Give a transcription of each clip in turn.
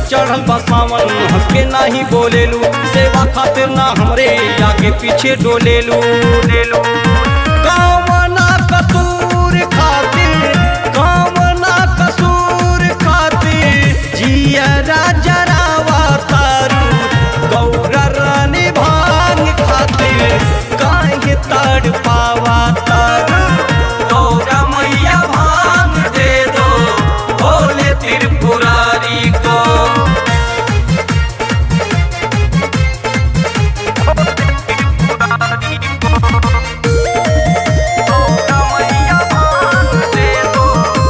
चढ़ल बा सावन हंस के नाही बोलेलू सेवा खातिर ना हमरे आगे पीछे डोलेलू लेलू कामना कसूर खातिर कामना कसूर खातिर जिया राजा रावा तारू गौरा रानी भांग खातिर काहे तड़ पावा तारू गौरा मैया भांग दे दो भोले त्रिपुरारी को गौरा मैया भांग दे दो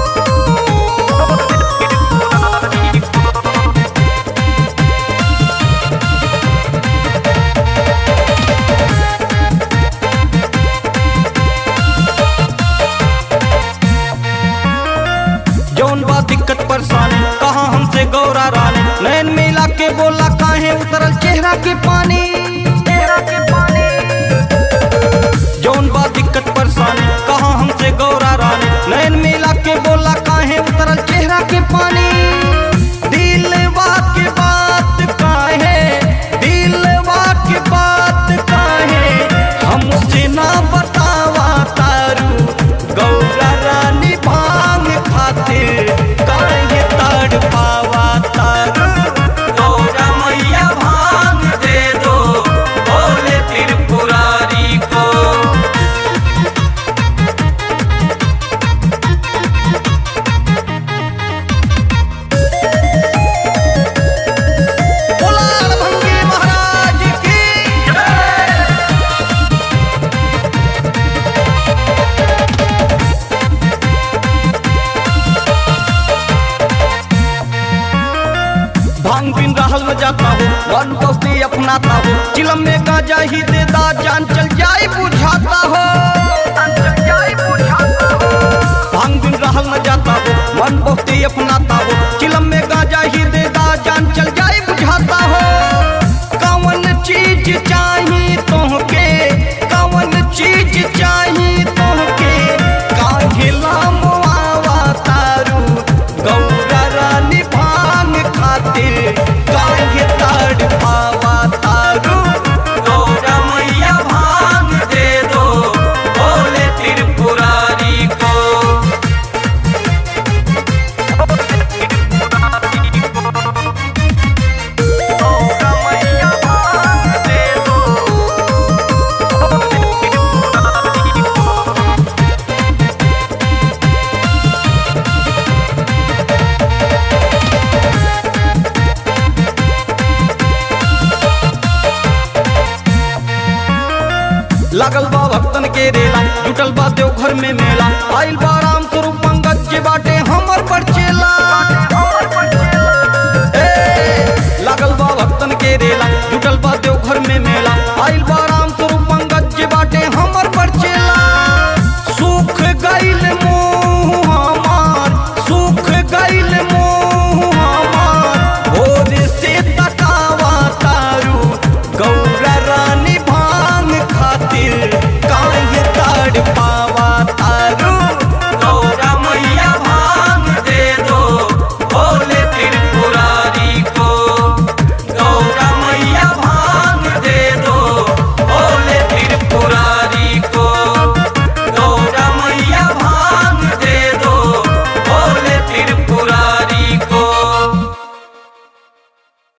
जौन बा दिक्कत परेशानी कहा हमसे गौरा रानी नैन मिला के बोला काहे उतरल चेहरा के पानी चेहरा के पानी जौन बा दिक्कत परेशानी कहा हमसे गौरा रानी नैन मिला के बोला काहे उतरल चेहरा के पानी दिलवा के बात काहे दिलवा के बात काहे हमसे ना बतावा तारू गौरा रानी भांग खातिर काहे तड़ पावा तारू गौरा मैया भांग दे दो भोले त्रिपुरारी को बोला भंगी महाराज की जय भांग बिन रहल न जाता हो वन दोस्ती अपनाता हो चिलम में गाजा ही दे दा जान चल जाए बुझाता हो भांग बिन रहल न जाता हो मन दोस्ती अपनाता हो चिलम में गाजा ही दे दा जान चल जाए बुझाता हो कौन चीज चाहिए तोहके कौन चीज चाहिए तोहके काहे लामवा तारू गौरा रानी भांग खातिर काहे तड़ पावा तारू गौरा मैया भांग दे दो भोले त्रिपुरारी को गौरा मैया भांग दे दो भोले त्रिपुरारी को लागल बा भक्तन के रेला जुटल बा देव घर में मेला आइल बा राम स्वरूप पंकज के बाटे हमर पर चेला ए, लागल बा भक्तन के रेला जुटल बा देव घर में मेला आइल बा राम स्वरूप